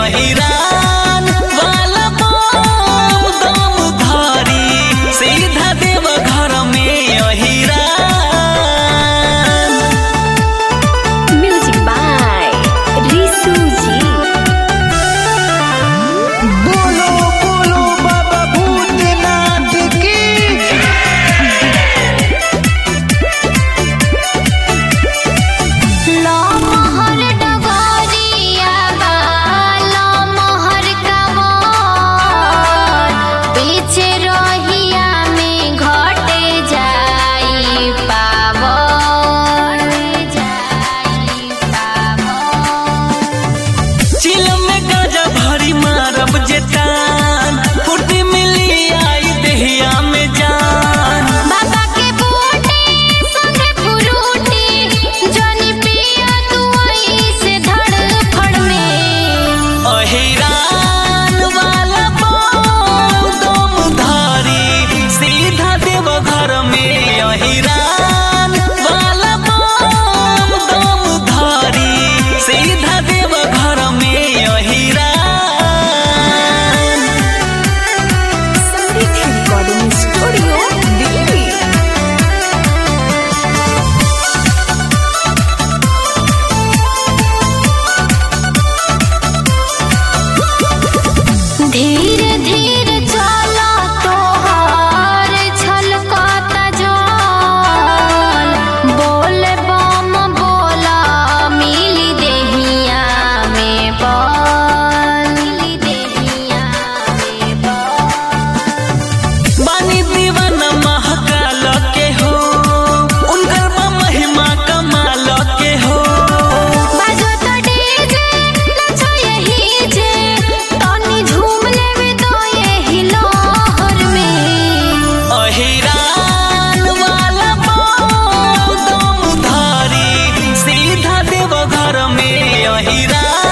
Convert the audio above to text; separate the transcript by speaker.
Speaker 1: अहिरान वाला बम दम धारी सीधा देव घर में अहिरान
Speaker 2: म्यूजिक बाय रिसू जी
Speaker 1: बोलो बोलो बाबा भूतनाथ की
Speaker 2: लो मोहर डगरिया बा लो मोहर कमर पीछे रहिया में घटे जाई पावर जाई पावर
Speaker 1: चिल में गाजा भरी मारब जेतान फुर्ती मिली आई देहिया में जान
Speaker 2: बाबा के बूटे संगे फुरूटे जनी पिया तू से धड़फड़ में
Speaker 1: अहिरान वाला बम दम धारी सीधा देव घर में अहिरान वाला बम दम धारी सीधा देव घर में अहिरान
Speaker 2: संगीत रिकॉर्डिंग स्टूडियो दिल्ली धीरे धीरे चला तोहार छलकता जल बोल बम बोला मिली देहिया में बल मिली देहिया में बल
Speaker 1: बानी दीवाना महाकाल के हो उनकर बा महिमा कमाल के हो
Speaker 2: बाजो तो डीजे नचो यही जे तनी झूम लेवे तो यही लहर में
Speaker 1: अहिरान वाला बम दम धारी सीधा देव घर में अहिरान